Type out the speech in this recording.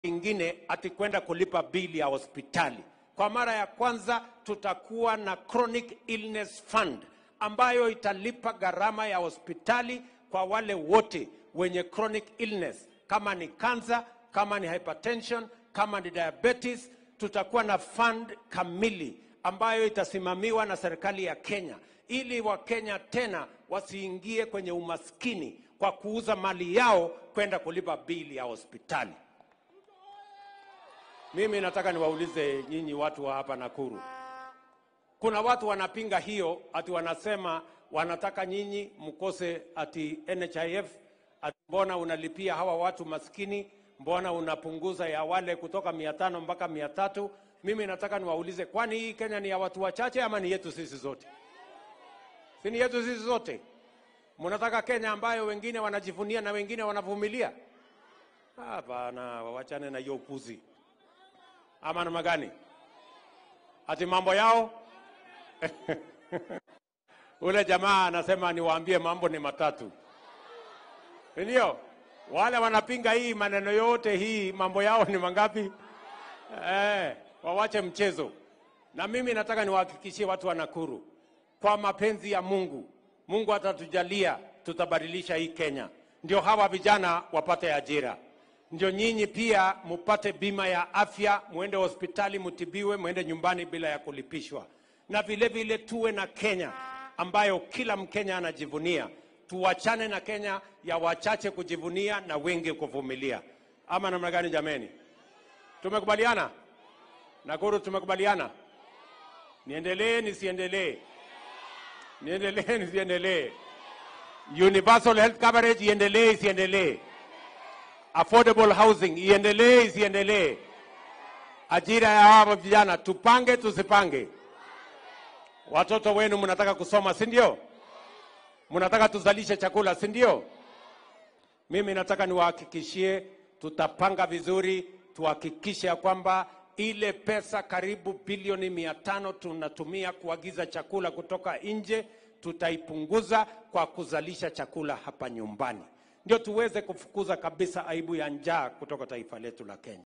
ingine ati kwenda kulipa bili ya hospitali. Kwa mara ya kwanza tutakuwa na chronic illness fund ambayo italipa gharama ya hospitali kwa wale wote wenye chronic illness, kama ni cancer, kama ni hypertension, kama ni diabetes. Tutakuwa na fund kamili ambayo itasimamiwa na serikali ya Kenya ili Wakenya tena wasiingie kwenye umaskini kwa kuuza mali yao kwenda kulipa bili ya hospitali. Mimi nataka niwaulize nyinyi watu wa hapa Nakuru, kuna watu wanapinga hiyo, ati wanasema wanataka nyinyi mkose ati NHIF, ati mbona unalipia hawa watu maskini, mbona unapunguza ya wale kutoka mia tano mpaka mia tatu. Mimi nataka niwaulize, kwani hii Kenya ni ya watu wachache ama ni yetu sisi zote? Si ni yetu sisi zote? Mnataka Kenya ambayo wengine wanajivunia na wengine wanavumilia? Hapana, wachane na hiyo upuzi. Ama namna gani? Ati mambo yao ule jamaa anasema niwaambie mambo ni matatu, ndio wale wanapinga hii maneno yote hii, mambo yao ni mangapi? Eh, wawache mchezo. Na mimi nataka niwahakikishie watu wa Nakuru, kwa mapenzi ya Mungu, Mungu atatujalia, tutabadilisha hii Kenya, ndio hawa vijana wapate ajira, ndio nyinyi pia mupate bima ya afya, muende hospitali mutibiwe, muende nyumbani bila ya kulipishwa, na vile vile tuwe na Kenya ambayo kila Mkenya anajivunia. Tuwachane na Kenya ya wachache kujivunia na wengi kuvumilia. Ama namna gani jameni? Tumekubaliana? Nakuru tumekubaliana? Niendelee nisiendelee? Niendelee nisiendelee? Universal health coverage iendelee isiendelee? Affordable housing iendelee isiendelee? Ajira ya hawa vijana tupange tusipange? Watoto wenu mnataka kusoma, si ndio? Mnataka tuzalishe chakula, si ndio? Mimi nataka niwahakikishie, tutapanga vizuri, tuhakikishe ya kwamba ile pesa karibu bilioni mia tano tunatumia kuagiza chakula kutoka nje tutaipunguza kwa kuzalisha chakula hapa nyumbani, ndio tuweze kufukuza kabisa aibu ya njaa kutoka taifa letu la Kenya.